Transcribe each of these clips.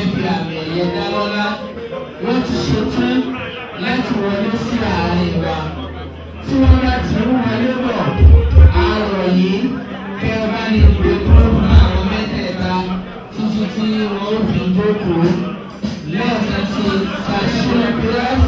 fẹ́ fi àmì ẹ̀yẹ dá lọ́lá wọ́n ti ṣetán láti wọlé sí àárín wa tí wọ́n bá ti ń wọlé bọ̀ àrọ̀ yìí kẹ́ ẹ bá ní ìgbé kúrò fún àwọn mẹ́tẹ̀ẹ̀ta títí tí wọ́n ó fi jókòó lẹ́ẹ̀kan sí sàṣẹ́ pírẹ́sì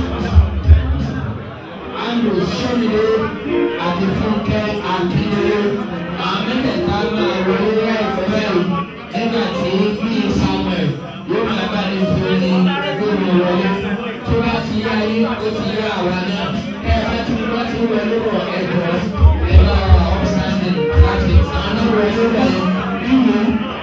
andrew sọ́mìlẹ̀ àti fúnkẹ́ akíndélé àwọn mẹ́tẹ̀ẹ̀ta máa wọlé láìpẹ́ yìí nígbà tí bíi samuel yóò máa bá ní fi ní gbóni wọlé tó bá ti yá yín ó ti yá àwa náà ẹ bá ti bá ti wọlé wọ ẹ̀dọ̀ ẹ bá wà upstanding láti àwọn wọlé wọlé nínú.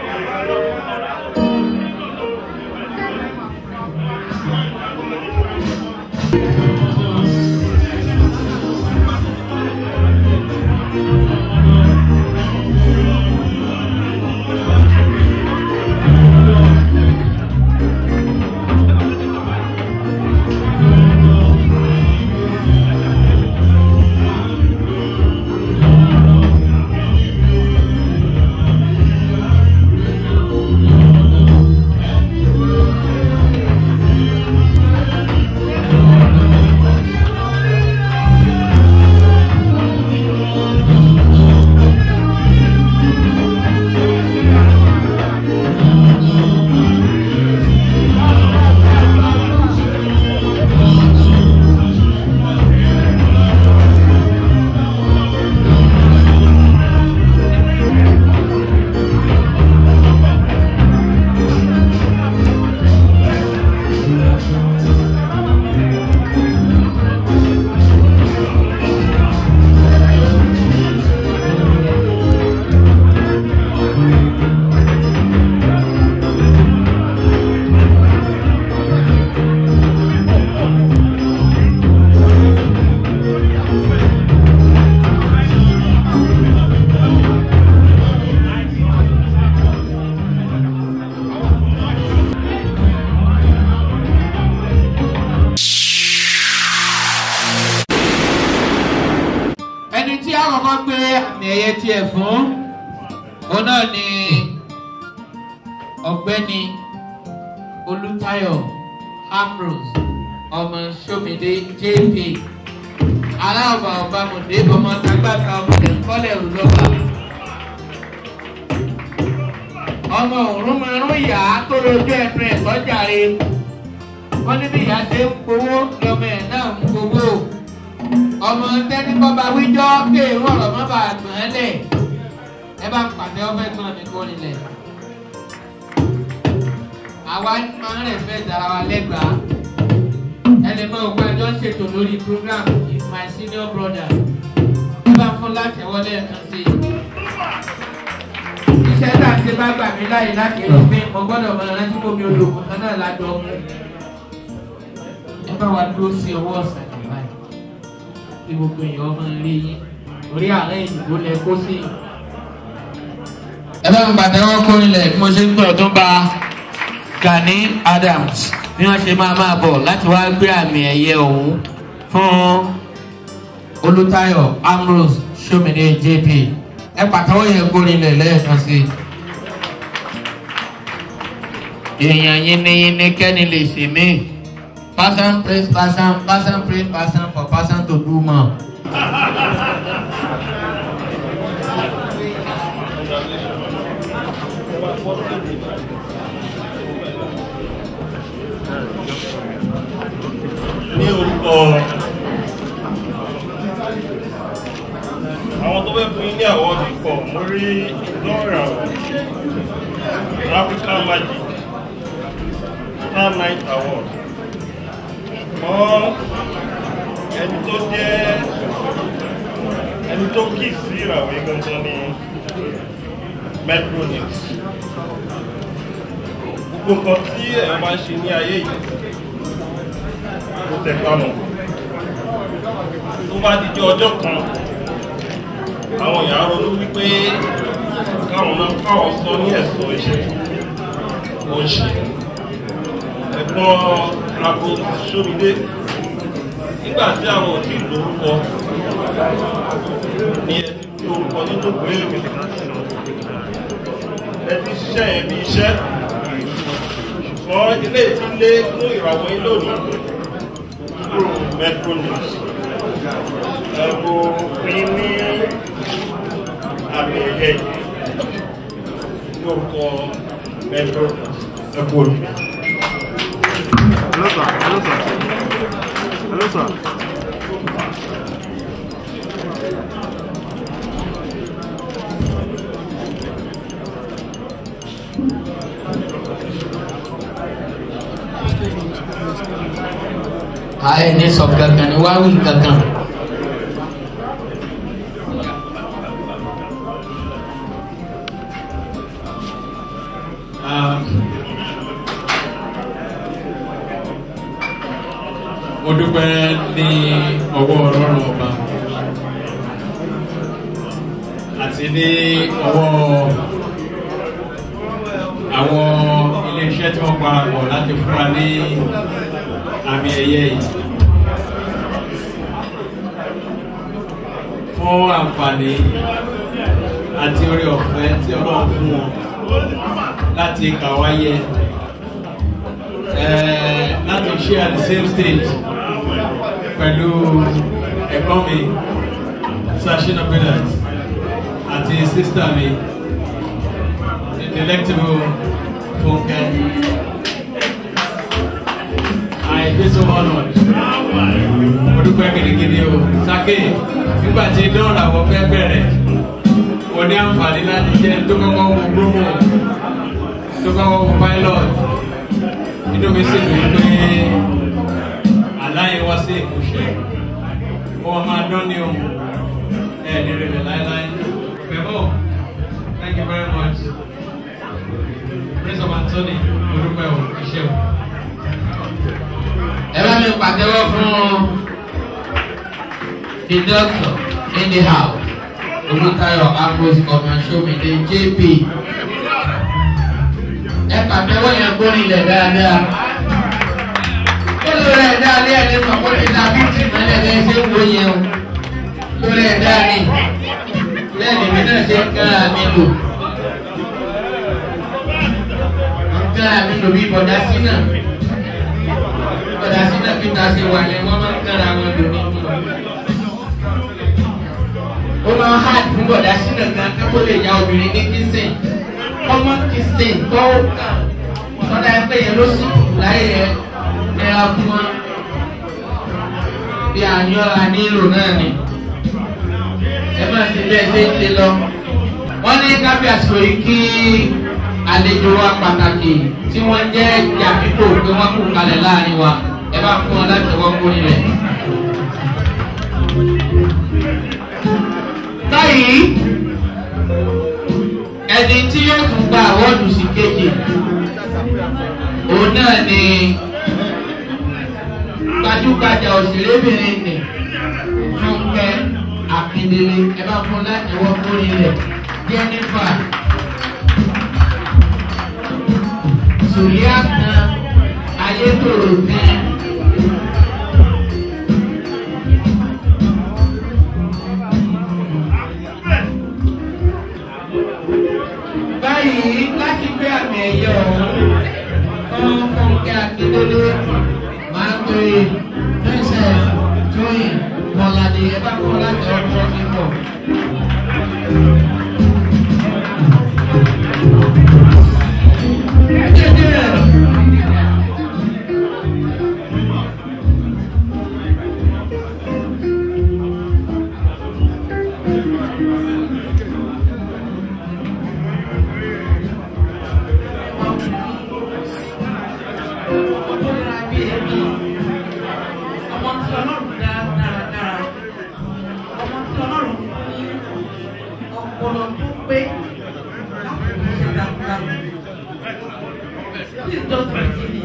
ẹni tí a kọ́kọ́ gbé àmì ẹ̀yẹ tiẹ̀ fún òun náà ni ọ̀gbẹ́ni olùtayọ̀ ambrose ọmọ sọmídé jp aláàbà ọbàmọdé ọmọ tagbàtà ọmọ ẹ̀kọ́lẹ̀ òlọ́ba ọmọ òrùn márùn ìyá tó lójú ẹnu ẹ̀ sọ́jàre wọ́n ní bí ìyá ṣe ń gbowó lọ́mọ ẹ̀ náà ń gbowó ọmọ tẹni bọba wíjọ kéèrú ọ̀rọ̀ má bàa gbọ̀n ẹ́ lẹ̀ ẹ bá ń pàdé ọfẹ́ gbọ́n mi kó nílẹ̀ àwa máa ń rẹ̀ fẹ́ dára wa lẹ́gbàá ẹni mọ òkú ẹjọ́ ń ṣètò lórí program is my senior brother ẹ bá ń fún láti wọlé ẹ̀kan sí i iṣẹ́ tá a ṣe bá gbà mí láyè láti rí pé mo gbọ́dọ̀ mọ ẹran tí mo mi olóògùn kan náà lájọ mú ẹ bá wa dúró sí ọwọ́ ọ̀sán báyìí kí gbogbo èèyàn ọmọ rí yín orí àárẹ̀ ìdìbò lẹ kó sí. ẹ bá mi pàtẹ́wọ́ kó nílẹ̀ bí mo ṣe ń gbọ́ tó bá Gani Adams bí wọ́n ṣe máa máa bọ̀ láti wá gbé àmì ẹ̀yẹ ọ̀hún fún Olùtayọ̀ Ambrose Ṣómìnì JP ẹ pàtẹ́wọ́ yẹn kó nílẹ̀ lẹ́ẹ̀kan sí i. èèyàn yínníyínní kẹ́ni lè ṣe mí person praise person person praise person for person to do more. ní orúkọ àwọn tó fẹ́ fún yín ní àwọn ikọ̀ mo rí lọ́rọ̀ African Magic Star Night Award ṣùgbọ́n ẹni tó jẹ́ ẹni tó kì sí ìràwé gangan ní Metronix gbogbo nǹkan tí ẹ̀ máa ń ṣe ní ayé yìí tó tẹ̀ pamọ́ tó bá dijọ́ ọjọ́ kan àwọn èèyàn ronú wípé káwọn náà káwọn sọ ní ẹ̀sọ́ iṣẹ́ tó ń ṣe ẹ̀gbọ́n àgbo sómìdé nígbà tí àwọn òtí lórúkọ ní ẹni tí orúkọ nínú ìwé ìwé ẹ ti ṣiṣẹ́ yẹn bí iṣẹ́ ṣùgbọ́n ilé ìtúlé fún ìràwọ̀ yín lónìí kúrò metro news ẹ̀bù pín ní àmì ẹ̀yẹ lórúkọ metro news ẹ̀bù olùdó. Hello, sir. Hello, sir. Hello, sir. ààyè ní sọ kankan ní wá wí kankan. mo dúpẹ́ ní ọwọ́ ọlọ́run ọba àti ní ọwọ́ àwọn iléeṣẹ́ tí wọ́n parapọ̀ láti fún wa ní àmì ẹ̀yẹ yìí fún àǹfààní àti orí ọ̀fẹ́ tí ọlọ́run fún wọn láti kà wáyé eh, láti ṣe at the same stage pẹ̀lú ẹ̀gbọ́n mi sashina pillars àti sísítà mi the delectable funke I feel so honoured mo dúpẹ́ gidigidi o sake nígbà tí dọ́ọ̀lù àwọn fẹ́ bẹ̀rẹ̀ o ní àǹfààní láti jẹ́ tó kọ́kọ́ wo promo tó kọ́kọ́ wo pilot inú mi sì dùn pé aláyé wá sí ìmúṣẹ wọn máa dán ní ohun ẹ ní rẹ láéláé fẹmọ thank you very much prince of anthony olùpẹ o iṣẹ o. ẹ bá mi pàtẹ́wọ́ fún the doctor in the house olùtayọ ambrose kọmọṣọmìdé jp ẹ pàtẹ́wọ́ yẹn kó nílẹ̀ dáadáa lórí ẹ̀ dáa ní ẹ̀rí mọ̀ kó ní ta fífi mẹ́lẹ̀ bẹ́ẹ̀ ṣe ń wo yẹn o lórí ẹ̀ dáa ní lẹ́yìn mi náà ṣe ń kára mi lò ń kára mi lò bí bọ̀dá sínà bọ̀dá sínà bí ta ṣe wà yẹn wọ́n máa ń kára wọn lò ní mi ó máa ń hard fún bọ̀dá sínà gan kó lè ya obìnrin ní kìsìn ọmọ kìsìn tó kàn tọ́lá ẹgbẹ́ yẹn ló sì láyé yẹn ẹra fún wa bí àyọ́ra nílò náà ni ẹ máa ti bẹ́ẹ̀ ṣe ń ṣe lọ. wọ́n ní kábí àsìkò yìí kí àlejò wa pàtàkì tí wọ́n jẹ́ jàpípò pé wọ́n kú kalẹ̀ láàrin wa ẹ bá fún wọn láti wọ́n kú nílẹ̀. báyìí ẹni tí yóò tún gba àwọ́dù sí kejì òun náà ni gbajúgbajà òṣèrébìnrin nì fúnkẹ́ akíndélé ẹ bá fún láti wọ́n kórè rẹ̀ jennifer sùlíà kan ayétòrò kan. báyìí láti gbé àmì ẹ̀yẹ ọ̀hún fún fúnkẹ́ akíndélé máa ń pè princess tóyìn mọ̀ládé ẹ bá kọ́ láti ọdún ọdún bọ̀. ọmọ tí ọlọ́run dá dáradára ọmọ tí ọlọ́run fún ní ọpọlọ tó pé láti fi ṣe dáadáa please just continue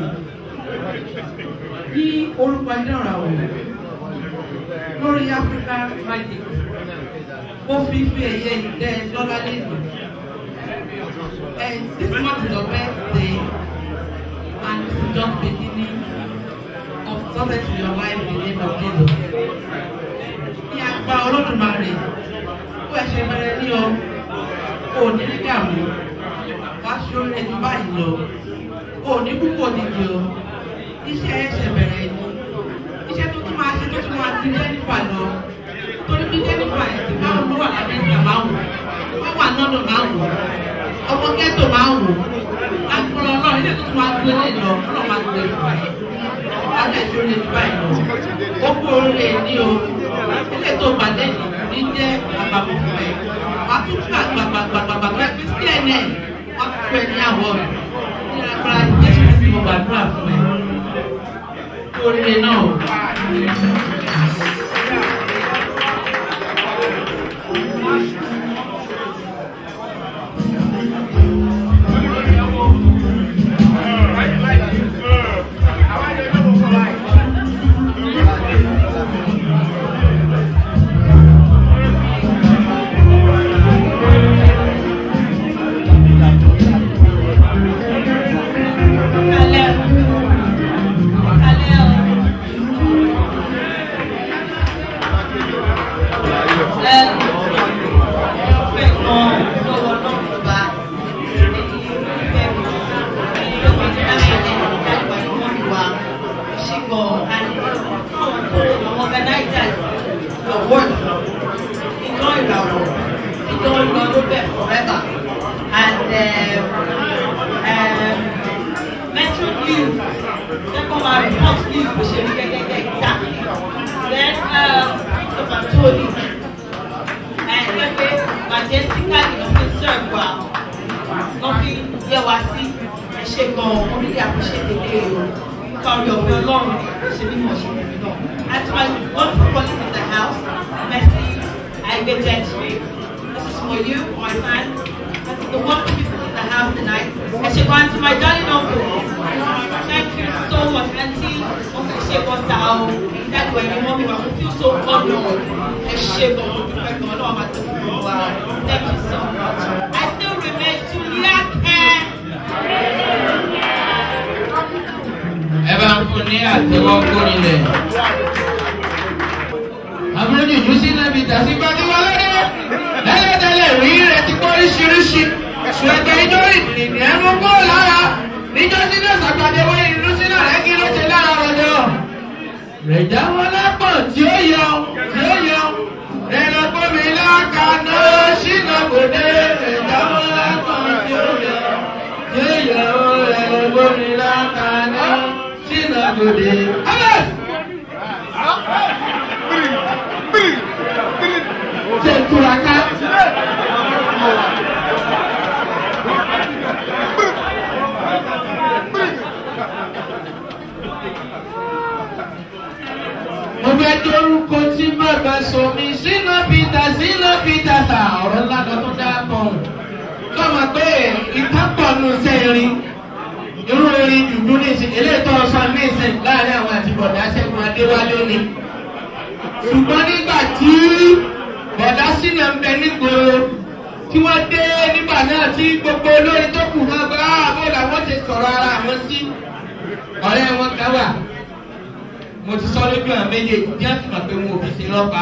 bí orúkọ ìdára wò lórí Africa Magic ó fi fi ẹ̀yẹ ìdẹ́ dọ́là lẹ́nu and this month is your birthday and this is just beginning of success in your life in the name of Jesus. Ní apá olódùmarè, kó ẹ̀ṣẹ̀ bẹ̀rẹ̀ ní ọ, kò ní ní dààmú, wá ṣórí ẹni báyìí lọ. o ò ní púpọ̀ nídìí o iṣẹ́ ẹsẹ̀ bẹ̀rẹ̀ ni iṣẹ́ tó tún máa ṣe tó tún máa di jẹ́nìfà lọ torí bí jẹ́nìfà ẹ̀ ti máa ń lọ wà lábẹ́ ìgbà máa wò wọ́n wà lọ́dọ̀ máa wò ọmọ ghetto máa wò agbọ́n ọlọ́run ilé tó tún máa gbé lè lọ ọlọ́run máa gbé fún ẹ ọ̀gá ìṣòro lè dúpọ̀ ẹ̀ lọ ó kú oríire ní o ilé tó gbàdé ní jẹ́ àbàbò fún ẹ wàá tún fún àgbàgbàgbàgbàgbà ẹ fi cnn wọ́n ti fún ẹ ní àwọ̀ ní agbára jésù kristi mo gbàdúrà fún ẹ kú oríire náà o. ṣùgbọ́n nígbà tí bọ̀dá sínú ń bẹ nígboro tí wọ́n dé nígbà náà tí gbogbo olórin tó kù náà bá àbọ̀ làwọn ti sọ̀rọ̀ ara àwọn sí ọ̀rẹ́ wọn kan wà mo ti sọ lójú àwọn méjèèjì bí wọ́n ti mọ̀ pé wọn ò fi ṣe lọ́pa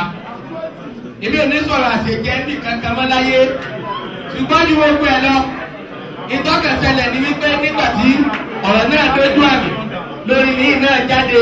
èmi ò ní sọ̀rọ̀ àṣejẹ́ ní kankan mọ́ láyé ṣùgbọ́n ju gbogbo ẹ̀ lọ ìtọ́kẹsẹlẹ̀ ni wípé nígbà tí ọ̀rọ̀ náà dójú àmì lórí ní náà jáde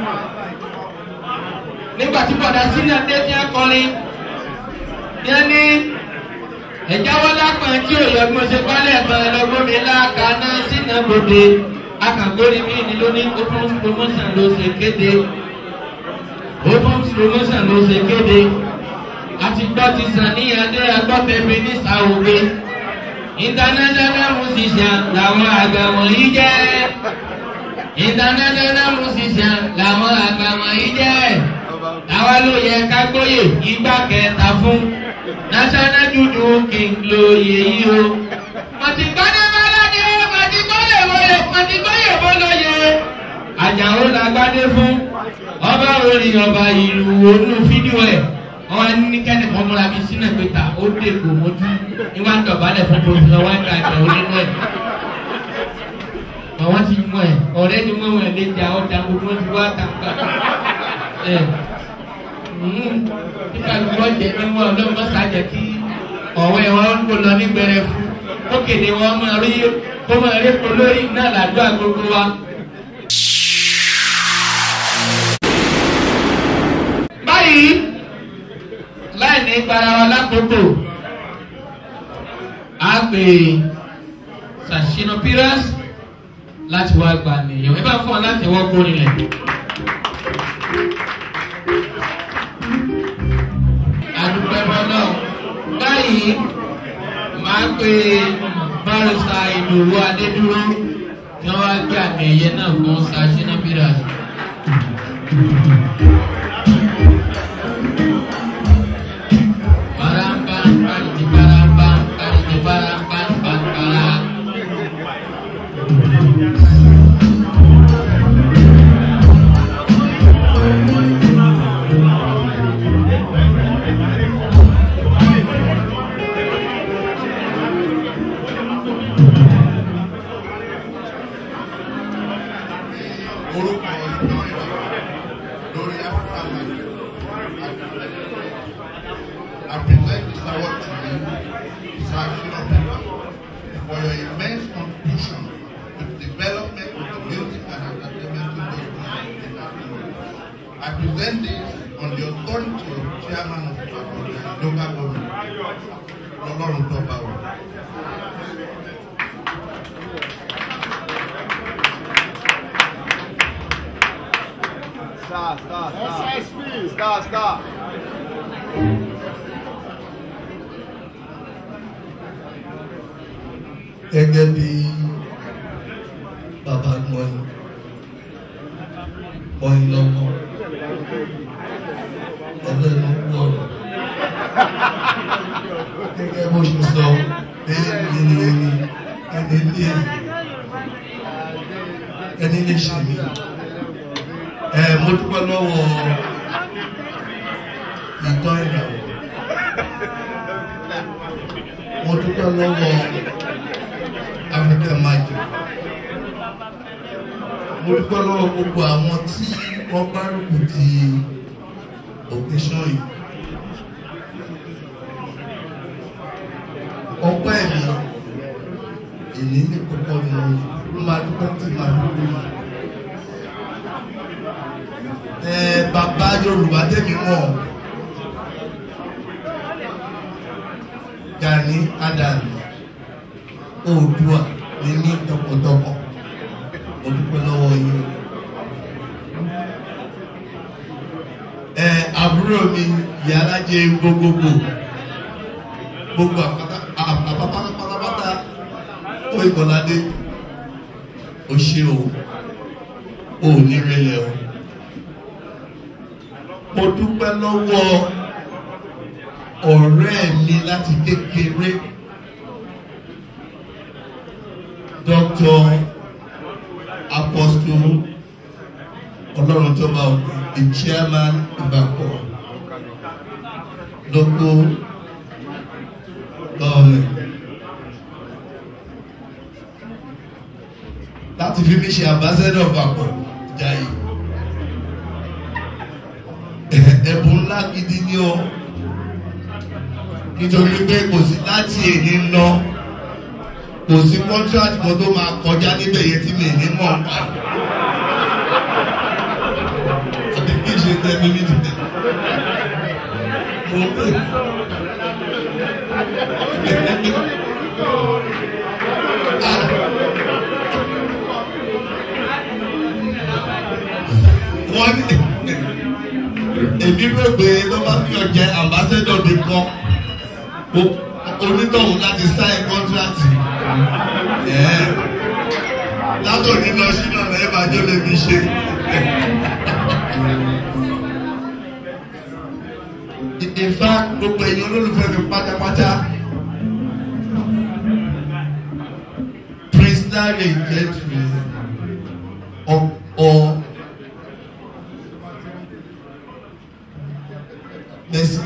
nígbà tí bọ̀dá sínú adé tí wọ́n kọrin yẹn ní ẹ̀jáwọ́ lápẹ̀ tí ò yẹ kó ṣe pálẹ̀ ẹ̀fọn ẹlọ́gbọ́mi láàkánná sínú gbòde akàgbórí mi ni ló ní open promotion ló ṣe kéde open promotion ló ṣe kéde àti gbọ́ ti sàn ní adé agbọ́fẹ́mi ní sàwọ́gbé international musician làwọn àgbà wọ̀nyí jẹ́ international musician làwọn àgbà wọ̀nyí jẹ́ àwa ló yẹ ká gbóyè igbá kẹta fún national juju king lóye yìí o. mọ̀tìgbọ́dé bọ́lọ́dé mọ̀tìgbọ́dé wọlé mọ̀tìgbọ́dé bọ́lọ́yẹ. àjàó làgbádé fún ọba orin ọba ìlú onú fídíò ẹ̀ wọ́n ní kẹ́ni kan múra bíi sínú ìpẹ́ta ó dé kò mójú ní wọ́n á dọ̀bálẹ̀ fún pòfìsọ wọ́n á gba àjẹ́ onínú ẹ̀. àwọn ti mú ẹ ọ̀rẹ́ ni wọ́n wọ̀ lé jà ọ̀dà gbogbo ti wá kàkà ẹ̀ nígbà tí wọ́n jẹ ní wọn ọlọ́mọ sàjẹ́ kí ọ̀wẹ́ wọn ń kó lọ ní gbẹrẹ fún ó kéde wọn máa rí kó máa rí epo lórí náà làdúrà gbogbo wa. báyìí láì ní gbára wa lákòókò á pè Sashina Piras láti wá gba nìyẹn ẹ bá fún ọ láti wọ́n kó nílẹ̀. àdúpẹ́ bọ́lá báyìí máa pe bárọ̀sà ìdòwú adédúró tí wọ́n wá gbé àmì ẹ̀yẹ náà fún Sashina Piras. Barambang, parigi barambang, parigi barambang, bang barang. orúkọ ìtàn ìwà lórí Africa Magic. I present this award to you, Sir Shina Peter, for your immense contribution to the development of the music and entertainment industry in Africa. I present this on the authority of Chairman of Africa local government, Lọ́lọ́run tó bá wà. Stop, stop, stop. SISP, stop, stop. gẹ́gẹ́ bí bàbá mọ́yìn mọ́yìn lọ́mọ ẹlẹ́nu gbọ́rọ̀ gẹ́gẹ́ bó ṣe sọ ẹni ní ẹni ẹni lé ẹni lè ṣe mí ẹ mo dúpẹ́ lọ́wọ́ ìtọ́ ìràwọ̀ mo dúpẹ́ lọ́wọ́. African Magic. Mo dúpẹ́ lọ́wọ́ gbogbo àwọn tí wọ́n gbárùkù ti occasion yìí. Ọpẹ́ mi, èmi ní kọ́kọ́ ni mo ló máa dúpẹ́ tí màá dúpẹ́ mi. Ẹ bàbá Yorùbá tẹ̀mí mọ̀ Gani Adams oòdùà ní ní tọkàntọkàn mo dúpẹ́ lọ́wọ́ yín ẹ àbúrò mi ìyá alájẹ gbogbogbò gbogbo àpáta pátápátá ó ìkọládé ó ṣe o ò ní rẹlẹ̀ o mo dúpẹ́ lọ́wọ́ ọ̀rẹ́ mi láti kékeré. Dr. Apostle Ọlọ́run tó bá òkè the chairman Ìbàpọ̀ local government láti fi mí ṣe ambassador Ìbàpọ̀ Jàyè ẹ̀bùn ńlá gidi ni ọ nítorí pé kò sí láti èyí ń lọ kò sí contract kan tó máa kọjá níbẹ̀ yẹn tí mi ní mọ̀ pa. àbí kí n ṣe tẹ́mi ní ti tẹ̀. mo pè. wọ́n ní èmi rò pé tó bá fi ọ̀jẹ̀ ambassador nìkan onítọ̀hún láti sign contract látòní lọ sínú ọ̀nà ẹ̀ máa jọ lè fi ṣe. in fact gbogbo èèyàn olólùfẹ́ mi pátápátá prince larry jẹ́tùmí ọ̀pọ̀ mercy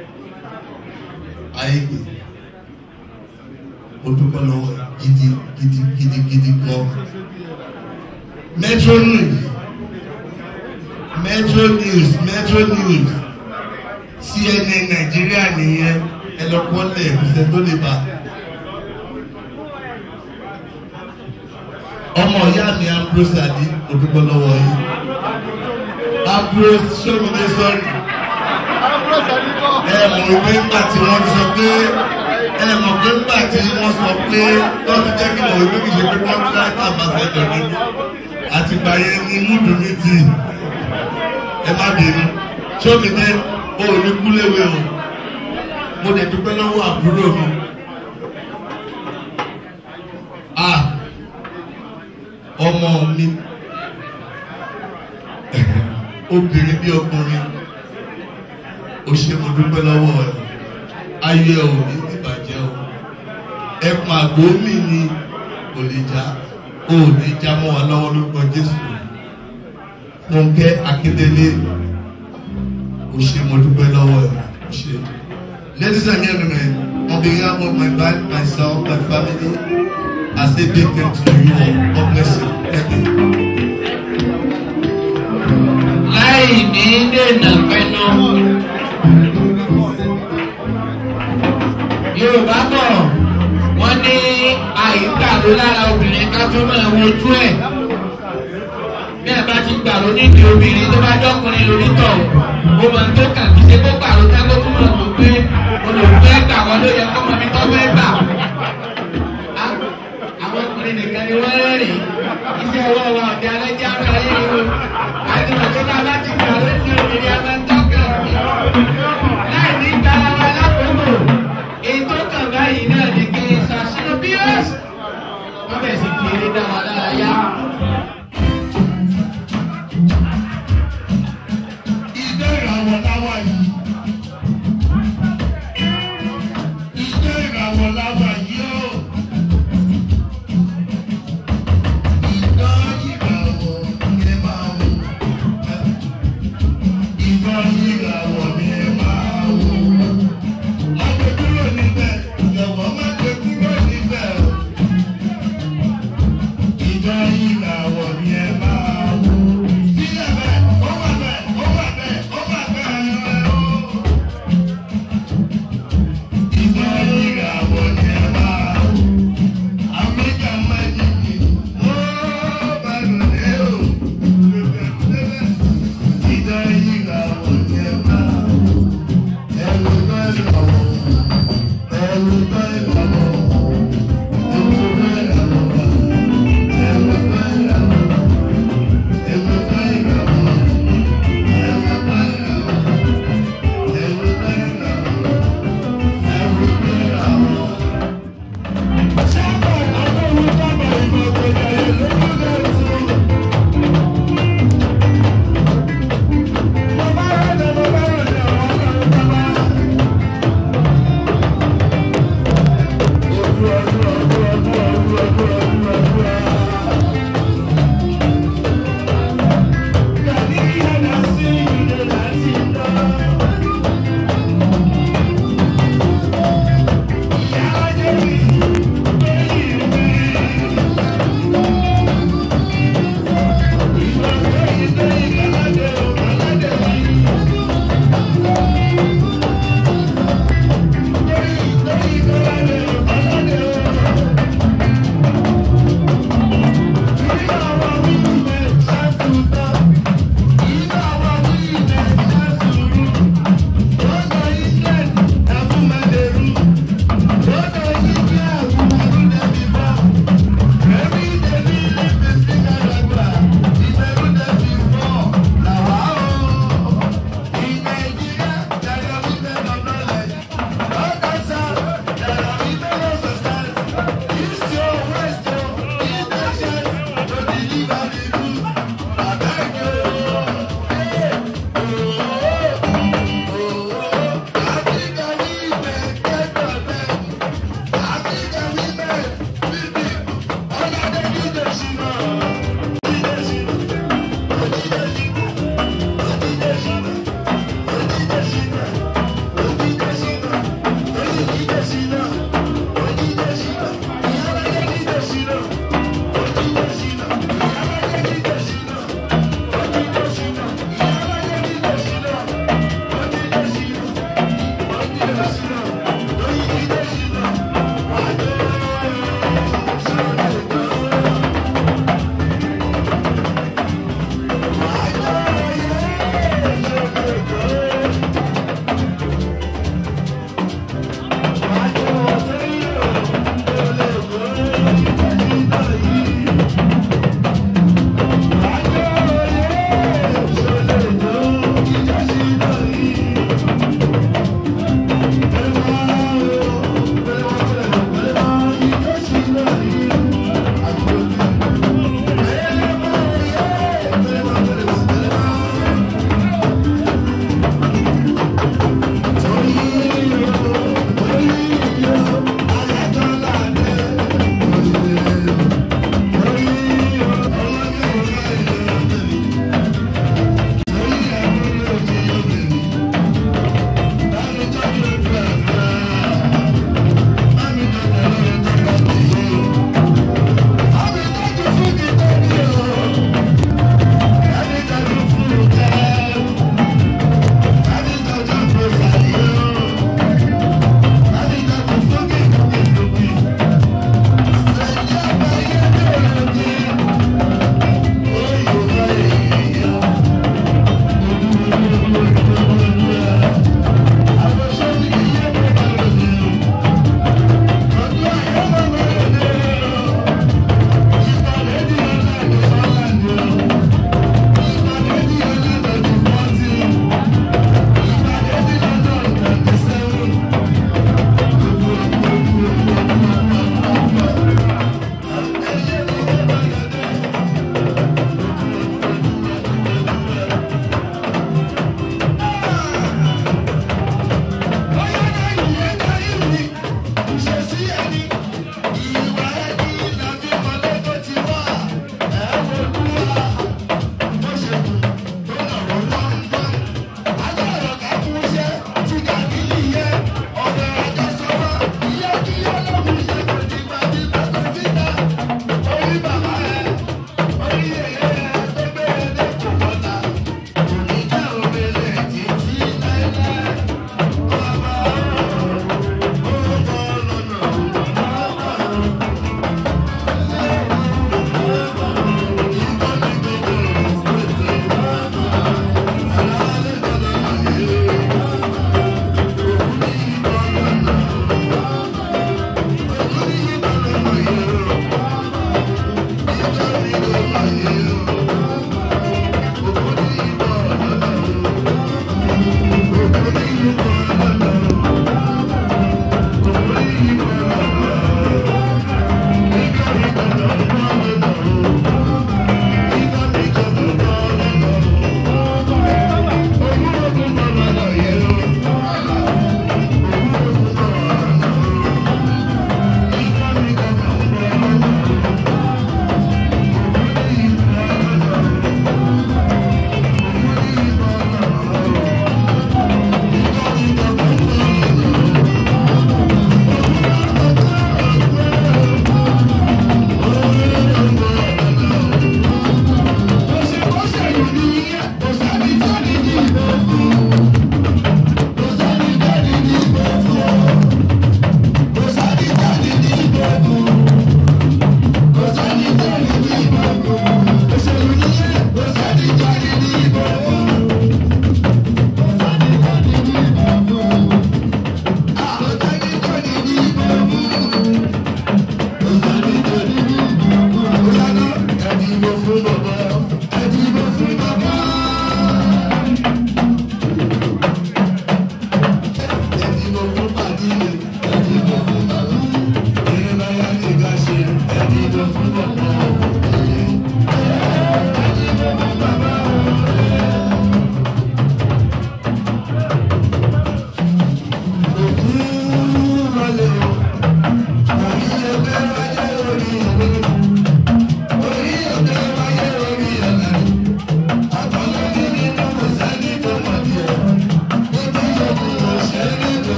ayégbè mo dúpẹ́ lọ́wọ́ gidi gidi gidi gidi gan metro news metro news metro news cnn nàìjíríà nìyẹn ẹ lọ kọ́lẹ̀ ìfẹ́ tó lè bá ọmọ ìyá mi ambrose adi mo dúpẹ́ lọ́wọ́ yìí ambrose sọ́mọdé sọ́ọ̀rì ẹ mọ̀ pé nígbà tí wọ́n sọ pé ẹ mọ̀ pé nígbà tí wọ́n sọ pé wọ́n ti jẹ́ kí mọ̀ wípé kì í ṣe pé contract ambassador ni àtìgbà yẹn ni múdù mi ti ẹ má bínú sọ́mọdé o ò ní kú léwe o mo dẹ̀ dúpẹ́ lọ́wọ́ àbúrò mi. Ah, ọmọ mi obìnrin bí ọkùnrin ó ṣe mo dúpẹ́ lọ́wọ́ ẹ ayé ẹ ò ní ìbàjẹ́ o ẹkùn àgbo mi ni kò lè já o ò ní já mọ́ wa lọ́wọ́ lórúkọ Jésù Fúnkẹ́ Akíndélé ó ṣe mo dúpẹ́ lọ́wọ́ ẹ ó ṣe. Ladies and gentlemen, on behalf of my wife, myself, my family, I say big thanks to you all. God bless you. Thank you. láì ní dènà pẹnu. Yorùbá bọ̀ wọ́n ní àyíkàró lára obìnrin ká tó máa wojú ẹ̀. Bí ẹ bá ti gbàrú nídìí obìnrin tó bá jọ́kùnrin lórí tọ̀, ó máa ń tó kàn kí ṣe kó gbàrú tá kó tún máa tó pé olùgbé gbà wọ́n ló yẹ kó máa fi tọ́ fẹ́ gbà. Àwọn ọkùnrin nìkan ni wọ́n rẹ́rìn-ín. Iṣẹ́ ọwọ́ wa ọ̀dẹ alẹ́ jẹ́ àmì ayé ìwé. Àti òṣèlú aláti gbàrú ní obìnrin a máa ń tọ́ka. Láì ní gbàrú alákòókò, èyí tó kàn báyìí náà ni kí n ṣàṣírò bíọ́sì. Wọ́n bẹ̀ sí kiri dá wa lára yá. Ìjọ ìràwọ̀ láwà yìí. Ìjọ ìràwọ̀ láwà yìí ó. Ìjọ ìràwọ̀ ni ẹ máa wò. Ìjọ ìràwọ̀ ni ẹ máa wò. Má gbé kúrò níbẹ̀, jọ̀wọ́ má gbé kúrò níbẹ̀ o. Ìjọ ìràwọ̀ ni ẹ máa wò. Sílẹ̀ bẹ́ẹ̀, ó wà bẹ́ẹ̀, ó wà bẹ́ẹ̀, ó wà bẹ́ẹ̀ o. Ìjọ ìràwọ̀ ni ẹ máa wò. Àmìjà májèjì, ó bá lòdì o. Ìjọ ìràwọ̀ ni ẹ máa wò. Ẹ̀rù bá ìràwọ̀, ẹ̀rù bá ìràwọ̀, ẹ̀rù bá ìràwọ̀, ẹ̀rù bá ìràwọ̀.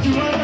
ti wọ́n